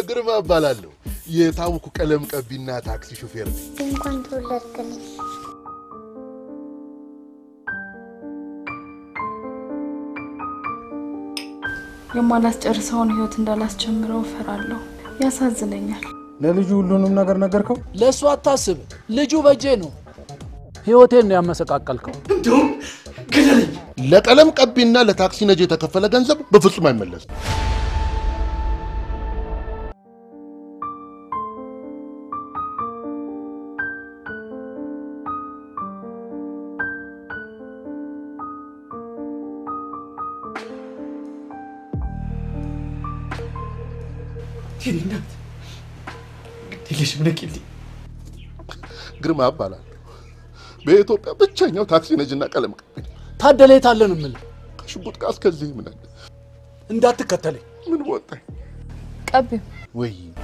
ግርማ እባላለሁ። የታወኩ ቀለም ቀቢና ታክሲ ሾፌር ነኝ። እንኳን ተወለድክልኝ። የማላስጨርሰውን ህይወት እንዳላስጀምረው እፈራለሁ። ያሳዝነኛል። ለልጁ ሁሉንም ነገር ነገርከው? ለእሱ አታስብ፣ ልጁ በጄ ነው። ህይወቴን ነው ያመሰቃቀልከው። ለቀለም ቀቢና ለታክሲ ነጂ የተከፈለ ገንዘብ በፍጹም አይመለስም። ግርማ እባላለሁ። በኢትዮጵያ ብቸኛው ታክሲ ነጂና ቀለም ቀቢ ነኝ። ታደለ የት አለ ነው የምልህ። ከሽጉጥ ጋር እስከዚህ ምን አለ? እንዳትከተለኝ። ምን ወጣኝ? ቀቢው ወይ